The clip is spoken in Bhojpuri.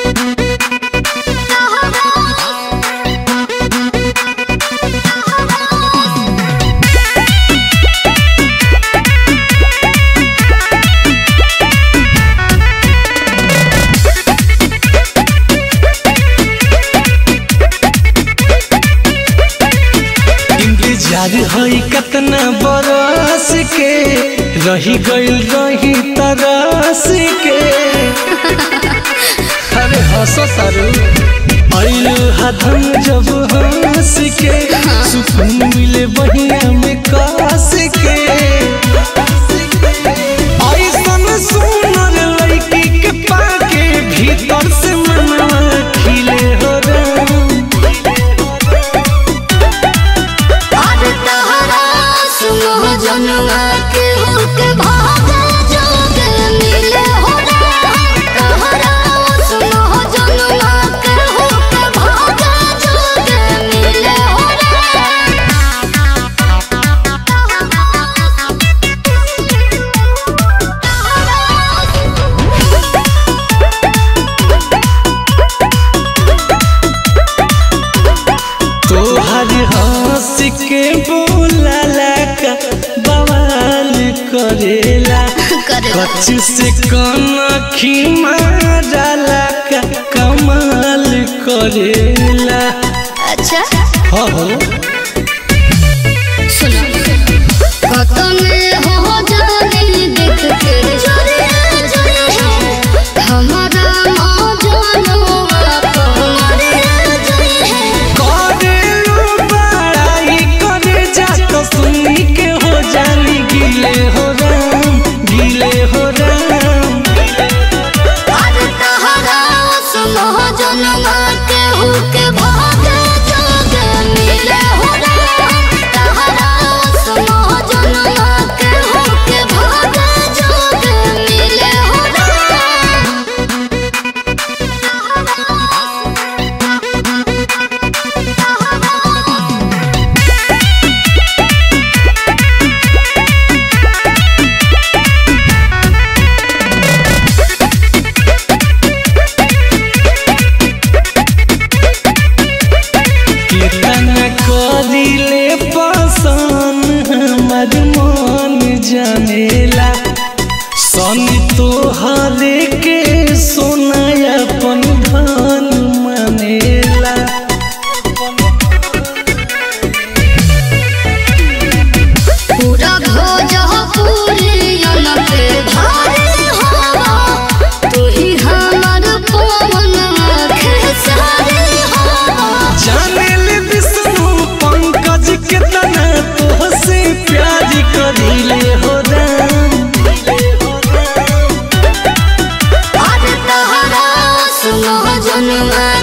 इंतजार हई कतना बरस के रही गइल रही तरस के अरे हंस तारू आइल हथम जब हंस के सुकून मिले बहिया में कास के ऐसन सुनर लड़की के पाके भीतर से मनवा खिले हो राम अरे तहरा सुनो जनवा के होके भागे जोगे मिले हो तहरा सुनो जनवा के होके भागे जोगे मिले हो तोहर हंस के बोला का बवाल करेला करे कच्छ से कनखी मारला का कमाल करेला अच्छा हो हो सुनो कतने हो जाने देख के चोरी चोरी हमारा मौजनवा तुम्हारे चोरी है करेलू बड़ाई करे जा तो सुनी के हो जानी गिले हो राम गिले हो राम अरे तहरा सुनो जनवा के हुके भागे जोगे मिले हो तहरा सुनो जनवा के हुके भागे जोगे मिले हो कितना करिले पसंद हमर मन जानेला सन तोहरे के सोना अपन धन मानेला पूरा भोजपुरी पे भारी हवा तू ही हमर पवन खेसारी हवा जानेल विष्णु पंकज कितना तोहसे प्यार करिले हो राम अरे तहरा सुनो जनवा